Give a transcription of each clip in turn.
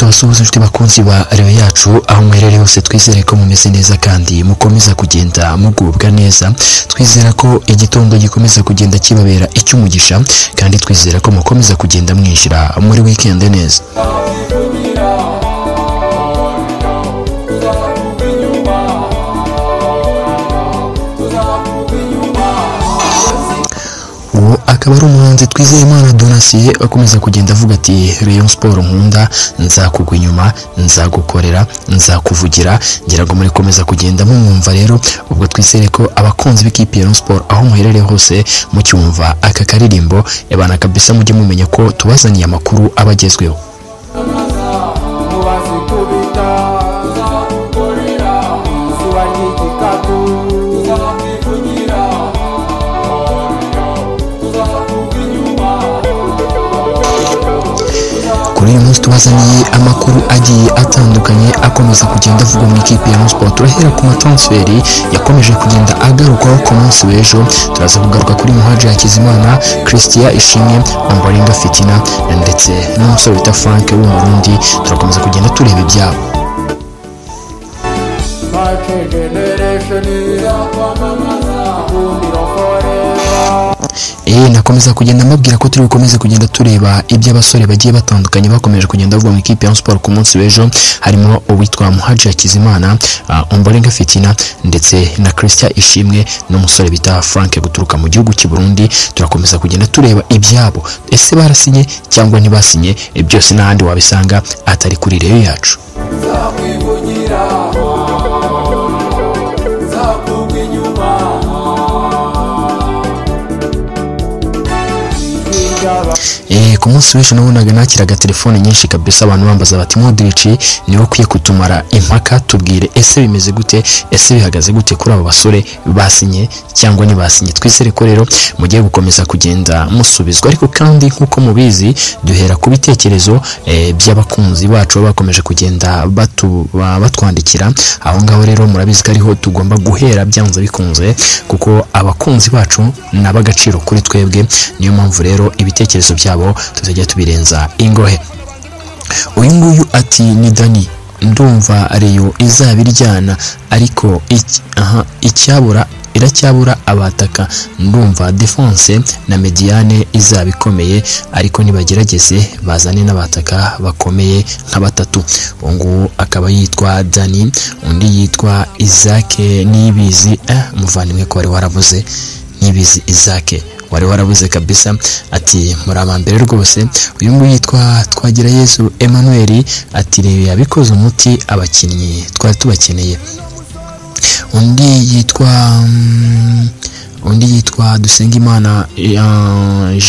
musozo inshuti bakunzi ba reyo yacu aho mwiherereye hose twizere ko mumeze neza kandi mukomeza kugenda mugubwa neza twizera ko igitondo gikomeza kugenda kibabera icy'umugisha kandi twizera ko mukomeza kugenda mwinjira muri wikendi neza uwo akaba ari umuhanzi twizeyimana donasiye akomeza kugenda avuga ati reyo siporo nkunda nzakugwa inyuma nzagukorera nzakuvugira ngira ngo murikomeza kugenda mumwumva rero ubwo twizere ko abakunzi b'ikipe ya Rayon siporo aho muherereye hose mucyumva aka karirimbo ebana kabisa mujye mumenya ko tubazaniye amakuru aba agezweho kuri uyu munsi tubazaniye amakuru agiye atandukanye akomeza kugenda avugwa mu ikipe ya Rayon Sports turahera ku matransferi yakomeje kugenda agarukwaho ku munsi w'ejo turaza kugaruka kuri Muhaji Hakizimana Christian Ishimwe Ombolinga Fitina ndetse n'umusore wita Frank w'umurundi turakomeza kugenda tureba ibyabo Eh, nakomeza kugenda mbabwira ko turi bukomeze kugenda tureba iby'abasore bagiye batandukanye bakomeje kugenda bavuga mu ikipe ya Rayon Sports ku munsi w'ejo harimo uwitwa Muhaji Hakizimana uh, Ombolenga Fitina ndetse na Christian Ishimwe n'umusore bita Frank guturuka mu gihugu cy'u Burundi turakomeza kugenda tureba ibyabo ese barasinye cyangwa ntibasinye eh, byose n'ahandi wabisanga atari kuri reyo yacu Eh, ku munsi w'ejo nabonaga nakiraga telefone nyinshi kabisa abantu bambaza bati modirici niwe ukwiye kutumara impaka tubwire ese bimeze gute ese bihagaze gute kuri abo basore basinye cyangwa ntibasinye twizere ko rero mugiye gukomeza kugenda musubizwa ariko kandi nk'uko mubizi duhera ku bitekerezo eh, by'abakunzi bacu baba bakomeje kugenda batu, ba- batwandikira aho ngaho rero murabizi ko ariho tugomba guhera byanze bikunze kuko abakunzi bacu ni ab'agaciro kuri twebwe niyo mpamvu rero ibitekerezo byabo tuzajya tubirenza ingohe uyu nguyu ati ni dani ndumva reyo izaba iryana ariko iki- aha, icyabura iracyabura abataka ndumva defense na mediane izaba ikomeye ariko nibagerageze bazane n'abataka bakomeye nka batatu uwo nguwo akaba yitwa dani undi yitwa isake nibizi eh, umuvandimwe ko wari waravuze nibizi isake wari warabuze kabisa ati muri abambere rwose uyu nguyu yitwa twagira yesu emmanuel ati reba yabikoze umuti abakinnyi twari tubakeneye undi yitwa mm, undi yitwa dusengimana eh,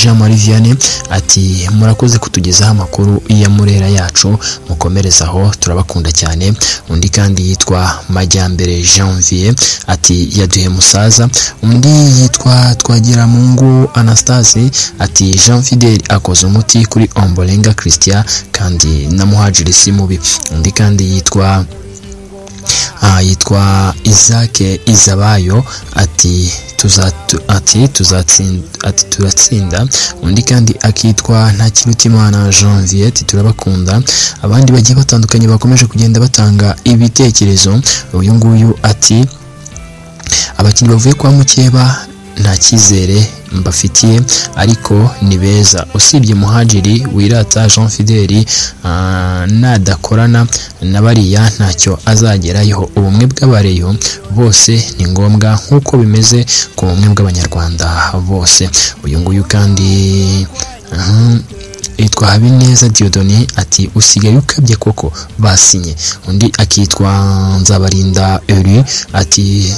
jean marie vianney ati murakoze kutugezaho amakuru ya murera yacu mukomereze aho turabakunda cyane undi kandi yitwa majyambere janvier ati yaduhe musaza undi yitwa twagiramungu anastase ati jean fidel akoze umuti kuri ombolenga christian kandi na muhajiri si mubi undi kandi yitwa Ah, yitwa isake izabayo ati tuzatu- ati tuzatsinda ati turatsinda undi kandi akitwa ntakirutimana janvier ati turabakunda abandi bagiye batandukanye bakomeje kugenda batanga ibitekerezo uyu nguyu ati abakinnyi bavuye kwa mukeba nta cyizere mbafitiye ariko ni beza usibye muhajiri wirata jean fideli ah, nadakorana na bariya ntacyo azageraho ubumwe bw'abareyo bose ni ngombwa nk'uko bimeze ku bumwe bw'abanyarwanda bose uyu nguyu kandi aha, yitwa habineza diodoni ati usigaye ukabye koko basinye undi akitwa nzabarinda eri ati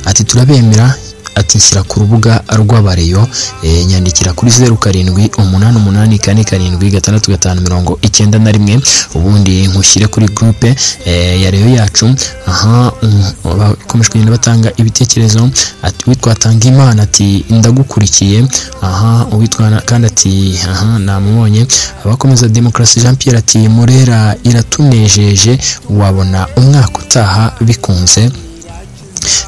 ati turabemera ati shyira ku rubuga rw'abareyo e, nyandikira kuri zeru karindwi umunani umunani kane karindwi gatandatu gatanu mirongo icyenda na rimwe ubundi nkushyire kuri gurupe e, ya reyo yacu aha um, bakomeje kugenda batanga ibitekerezo ati uwitwa tanga imana ati ndagukurikiye aha uwitwa na- kandi ati aha namubonye abakomeza demokarasi jean pierre ati murera iratunejeje wabona umwaka utaha bikunze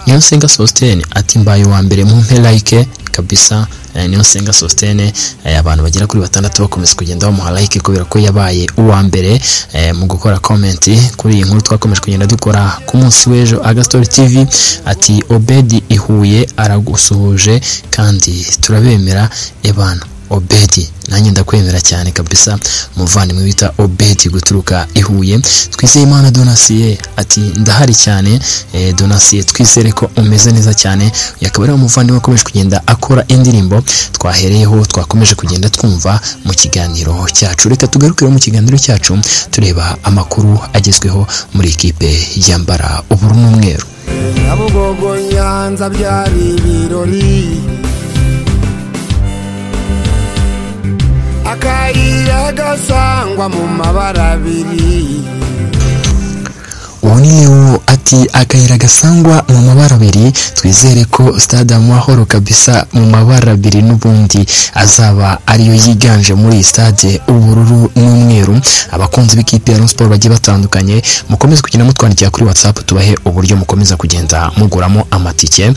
Niyonsenga Sostene ati mbaye uwa mbere mu mpe like kabisa eh, niyo senga sostene eh, abantu bagera kuri batandatu bakomeza kugenda bamuha like kubera ko yabaye uwa mbere eh, mu gukora comment kuri iyi nkuru twakomeje kugenda dukora ku munsi w'ejo agastori tv ati obedi ihuye aragusuhuje kandi turabemera ebana obedi nanjye ndakwemera cyane kabisa umuvandimwe wita obedi guturuka ihuye twizeyimana donasiye ati ndahari cyane eh, donasiye twizere ko umeze neza cyane uyu akaba ari umuvandimwe wakomeje kugenda akora indirimbo twahereyeho twakomeje kugenda twumva mu kiganiro cyacu reka tugarukire mu kiganiro cyacu tureba amakuru agezweho muri ikipe yambara ubururu n'umweru nyabugogo nyanza byari ibirori akayira gasangwa mu mabara abiri ubu ni Leo ati akayira gasangwa mu mabara abiri twizere ko stade amahoro kabisa mu mabara abiri n'ubundi azaba ariyo yiganje muri iyi stade ubururu n'umweru abakunzi b'ikipe ya Rayon Sport bagiye batandukanye mukomeze kugenda mutwandikira kuri WhatsApp tubahe uburyo mukomeza kugenda muguramo amatike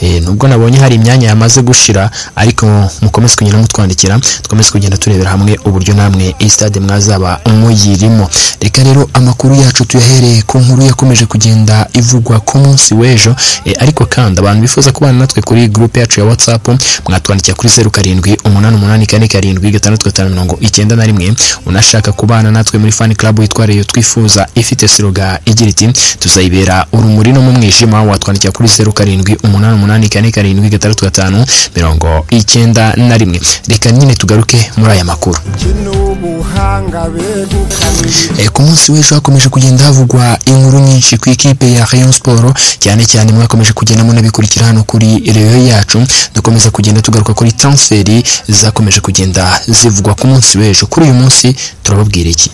Eh, nubwo nabonye hari imyanya yamaze gushira ariko mukomeze kugenda mutwandikira dukomeze kugenda turebera hamwe uburyo namwe iyi stade mwazaba muyirimo reka rero amakuru yacu tuyahereye ku nkuru yakomeje kugenda ivugwa ku munsi w'ejo eh, ariko kandi abantu bifuza kubana natwe kuri groupe yacu ya whatsapp mwatwandikira kuri zeru karindwi umunani umunani kane karindwi gatandatu gatanu mirongo icyenda na rimwe unashaka kubana natwe muri fan club yitwariye twifuza ifite siroga igira iti tuzayibera urumuri no mu mwijima watwandikira kuri zeru karindwi umunani umunani kane karindwi gatandatu gatanu mirongo icyenda na rimwe reka nyine tugaruke muri aya makuru kino ubuhanga begukanye Eh, ku munsi w'ejo hakomeje kugenda havugwa inkuru nyinshi ku ikipe ya Rayon Sport cyane cyane mwakomeje kugenda munabikurikira hano kuri reyo yacu dukomeza kugenda tugaruka kuri transferi zakomeje kugenda zivugwa ku munsi w'ejo kuri uyu munsi turababwira iki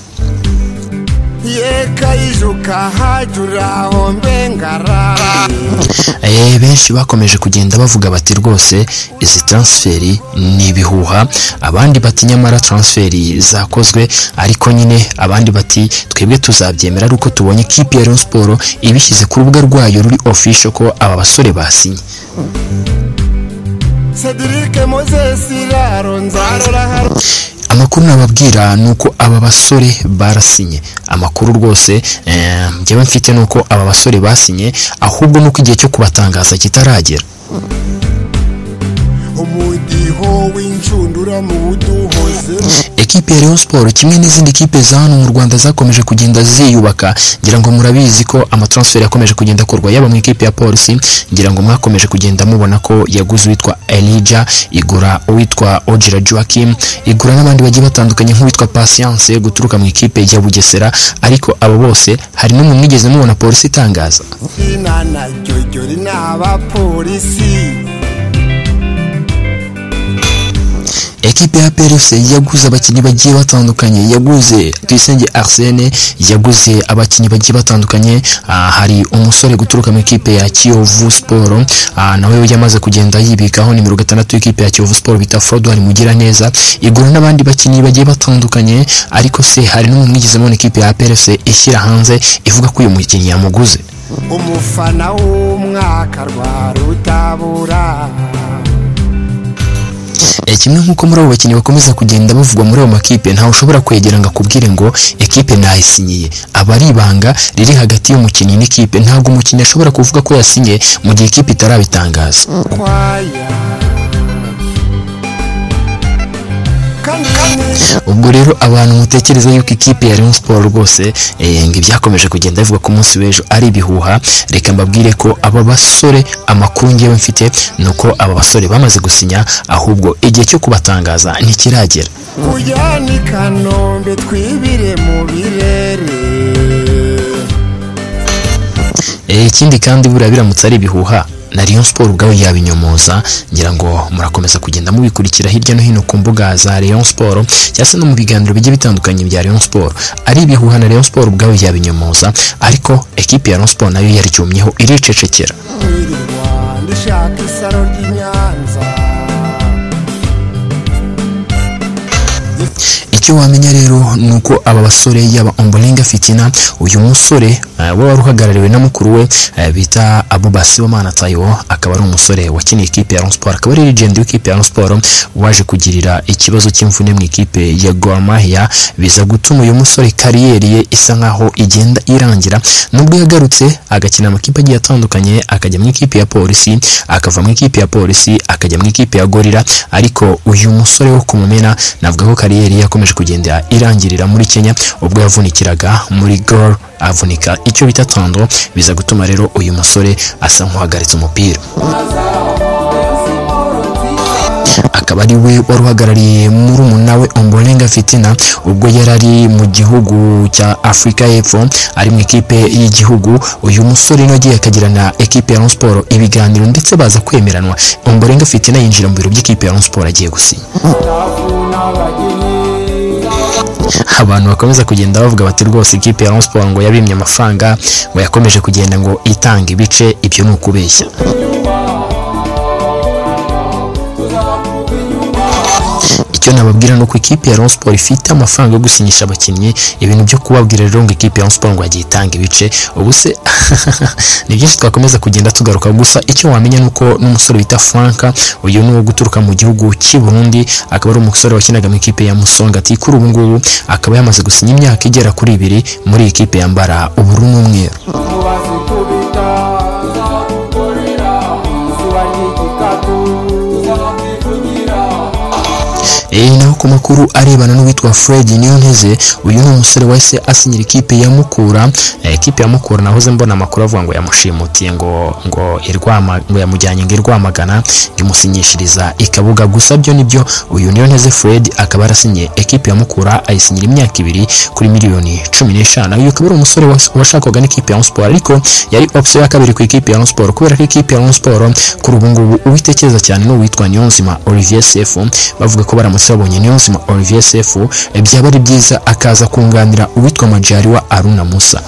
yeka ijuka hajya uraho mbengarara Eh, benshi bakomeje kugenda bavuga bati rwose izi transferi ni ibihuha abandi bati nyamara transferi zakozwe ariko nyine abandi bati twebwe tuzabyemera ari uko tubonye ikipe ya Rayon Sport ibishyize ku rubuga rwayo ruri official ko aba basore basinye Cedric Moses Raro nzarora haro amakuru nababwira ni uko aba basore barasinye amakuru rwose eh, njyewe mfite ni uko aba basore basinye ahubwo nuko igihe cyo kubatangaza kitaragera umudiho w'inshundura mu buduhoze ekipe ya Rayon Sport kimwe n'izindi kipe za hano mu Rwanda zakomeje kugenda ziyubaka ngira ngo murabizi ko amatransfer yakomeje kugenda akorwa yaba mu ikipe ya polisi ngira ngo mwakomeje kugenda mubona ko yaguze uwitwa Elijah igura uwitwa Ogira Joachim igura n'abandi bagiye batandukanye nk'uwitwa Patience guturuka mu ikipe ya Bugesera ariko abo bose hari n'umwe mwigeze mubona polisi itangaza inana jyojyori n'abapolisi ekipe ya PRFC yaguze abakinnyi bagiye batandukanye yaguze Tuyisenge Arsene yaguze abakinnyi bagiye batandukanye ah, hari umusore guturuka mu ikipe ya Kiyovu Sport ah, nawe yamaze kugenda yibikaho nimero gatandatu y'ikipe ya Kiyovu Sport bita Frodouin Mugiraneza igura n'abandi bakinnyi bagiye batandukanye ariko se hari n'umwe mwigeze mubona ikipe ya PRFC ishyira hanze ivuga ko uyu mukinnyi yamuguze umufana w'umwaka rwa rutabura Eh, kimwe nk'uko muri abo bakinnyi bakomeza kugenda bavugwa muri ayo makipe ntawe ushobora kwegera ngo akubwire ngo ekipe nayisinyiye aba ari ibanga riri hagati y'umukinnyi n'ikipe ntabwo umukinnyi ashobora kuvuga ko yasinye mu gihe ikipe itarabitangaza kwaya kanini ubwo rero abantu mutekereza yuko ikipe ya Rayon Sport rwose eh, ngo ibyakomeje kugenda bivugwa ku munsi w'ejo ari ibihuha reka mbabwire ko aba basore amakuru ngewe mfite ni uko aba basore bamaze gusinya ahubwo igihe cyo kubatangaza ntikiragera kujyana i kanombe twibire mu birere Eh, ikindi kandi buriya biramutse ari ibihuha na Rayon Sport ubwayo yabinyomoza ngira ngo murakomeza kugenda mubikurikira hirya no hino ku mbuga za Rayon Sport cyangwa se no mu biganiro bigiye bitandukanye bya Rayon Sport ari ibihuha na Rayon Sport ubwayo yabinyomoza ariko ekipe ya Rayon Sport nayo yaryumyeho iricecekera wirirwa ndishaka isaro ry'i nyanza icyo icyo wamenya rero ni uko aba basore yaba ombolinga fitina uyu musore eh, we wari uhagarariwe na mukuru we eh, bita abuba sibomana tayo akaba ari umusore wakiniye ikipe ya Rayon Sport akaba ari legend w'ikipe ya Rayon Sport waje kugirira ikibazo cy'imvune mu ikipe ya Gor Mahia biza gutuma uyu musore kariyeri ye isa nkaho igenda irangira nubwo yagarutse agakina amakipe agiye atandukanye akajya mu ikipe ya polisi akava mu ikipe ya polisi akajya mu ikipe ya gorira ariko uyu musore wo kumumena navuga ko kariyeri ye yakomeje kugenda irangirira muri Kenya ubwo yavunikiraga muri Gor avunika icyo bita tando biza gutuma rero uyu musore asa nk'uhagaritse umupira akaba ari we wari uhagarariye murumuna we Ombolenga Fitina ubwo yari ari mu gihugu cya Afurika y'Epfo ari mu ikipe y'igihugu uyu musore nawe agiye akagirana ekipe ya Rayon Sport ibiganiro ndetse baza kwemeranwa Ombolenga Fitina yinjira mu biro by'ikipe ya Rayon Sport agiye gusinya abantu bakomeza kugenda bavuga bati rwose ikipe ya Rayon Sport ngo yabimye amafaranga ngo yakomeje kugenda ngo itanga ibice ibyo ni ukubeshya icyo nababwira ni uko ikipe ya Rayon Sport ifite amafaranga yo gusinyisha abakinnyi ibintu byo kubabwira rero ngo ikipe ya Rayon Sport ngo yagiye itanga ibice ubu se ni byinshi twakomeza kugenda tugaruka gusa icyo wamenya ni uko n'umusore bita Franka uyu ni uwo guturuka mu gihugu cy'i Burundi akaba ari umusore wakinaga mu ikipe ya Musonga ati kuri ubu ngubu akaba yamaze gusinya imyaka igera kuri ibiri muri iyi kipe yambara ubururu n'umweru Eh, naho ku makuru arebana n'uwitwa Fred Niyonteze uyu ni umusore wahise asinyira ikipe ya Mukura eh, ikipe ya Mukura nahoze mbona amakuru avuga ngo yamushimutiye ngo ngo irwama ngo yamujyanye ngo irwamagana imusinyishiriza ikabuga gusa byo nibyo uyu Niyonteze Fred akaba arasinye ikipe ya Mukura ayisinyira imyaka ibiri kuri miliyoni cumi n'eshanu uyu akaba ari umusore was- washakwaga n'ikipe ya Rayon Sport ariko yari option ya kabiri ku ikipe ya Rayon Sport kubera ko ikipe ya Rayon Sport kuri ubu ngubu uwitekereza cyane ni uwitwa Niyonzima Olivier Sefu bavuga ko baramutse babonye Niyonzima Olivier Sefu eh, byaba ari byiza akaza kunganira uwitwa Majari wa Aruna Musa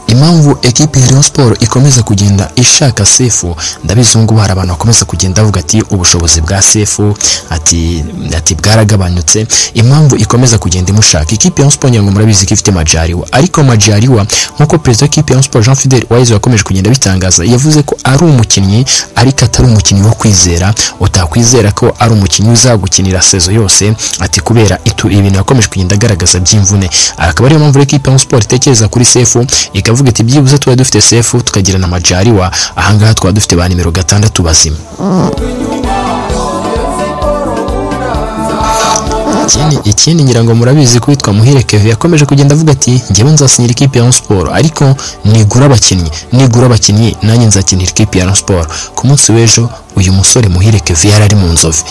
impamvu ekipe ya Rayon Sport ikomeza kugenda ishaka Sefu ndabizi ngo hari abantu bakomeza kugenda bavuga ati ubushobozi bwa Sefu ati ati bwaragabanyutse impamvu ikomeza kugenda imushaka ikipe ya Rayon Sport ngira ngo murabizi ko ifite Majariwa ariko Majariwa nk'uko perezida w'ikipe ya Rayon Sport Jean Fidel Waiza wakomeje kugenda bitangaza yavuze ko ari umukinnyi ariko atari umukinnyi wo kwizera utakwizera ko ari umukinnyi uzagukinira sezo yose ati kubera itu ibintu yakomeje kugenda agaragaza by'imvune akaba ariyo mpamvu ekipe ya Rayon Sport itekereza kuri Sefu ikavuga iti byibuze tuba dufite Sefu tukagira na Majariwa ahangaha twaba dufite ba nimero gatandatu bazima ikindi ikindi ngira ngo murabizi ko witwa muhire keve yakomeje kugenda avuga ati njyewe nzasinyira ikipe ya Rayon Sport ariko nigura abakinnyi nigura abakinnyi nanjye nzakinira ikipe ya Rayon Sport ku munsi w'ejo uyu musore muhire keve yari ari mu nzovu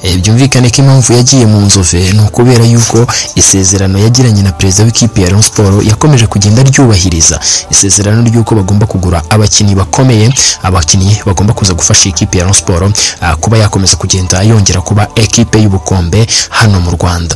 Eh, byumvikane ko impamvu yagiye mu nzove ni ukubera yuko isezerano yagiranye na perezida w'ikipe ya Rayon Sport yakomeje kugenda ryubahiriza isezerano ry'uko bagomba kugura abakinnyi bakomeye abakinnyi bagomba kuza gufasha ikipe ya Rayon Sport ah, kuba yakomeza kugenda yongera kuba ekipe y'ubukombe hano mu Rwanda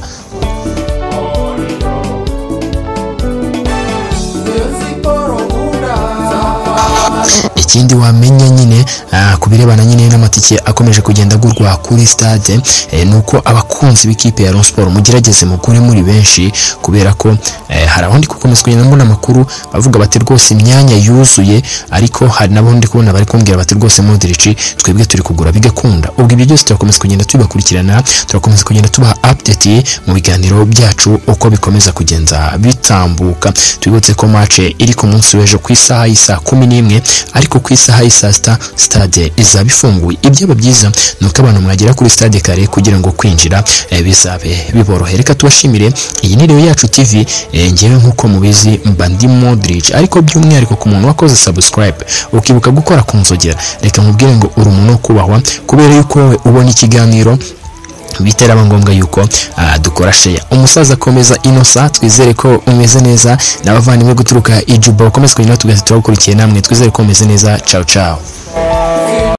ikindi wamenya nyine ah, ku birebana nyine n'amatike akomeje kugenda agurwa kuri stade eh, ni uko abakunzi b'ikipe ya Rayon Sport mugerageze mukure muri benshi kubera ko eh, hari aho ndi gukomeza kugenda mbona amakuru bavuga bati rwose imyanya yuzuye ariko hari n'abo ndi kubona bari kumbwira bati rwose Modric twebwe turi kugura bigakunda ubwo ibyo byose turakomeza kugenda tubibakurikirana turakomeza kugenda tubaha update mu biganiro byacu uko bikomeza kugenda bitambuka twibutse ko match iri ku munsi w'ejo ku isaha y'isaa kumi n'imwe ariko ku isaha y'isaa sita stade izaba ifunguye ibyaba byiza ni uko abantu mwagera kuri stade kare kugira ngo kwinjira eh, bizabe biborohere reka tubashimire iyi ni rero yacu tv eh, ngewe nk'uko mubizi mba ndi modric ariko by'umwihariko ku muntu wakoze subscribe ukibuka gukora ku nzogera reka mubwire ngo uri umuntu wo kubahwa kubera yuko wowe ubona ikiganiro biteraba ngombwa yuko ah, dukora sheya umusaza akomeza inosa twizere ko umeze neza n'abavandimwe guturuka ijuba bakomeza kugenda tugatura gukurikiye namwe twizere ko umeze neza ciao ciao Sira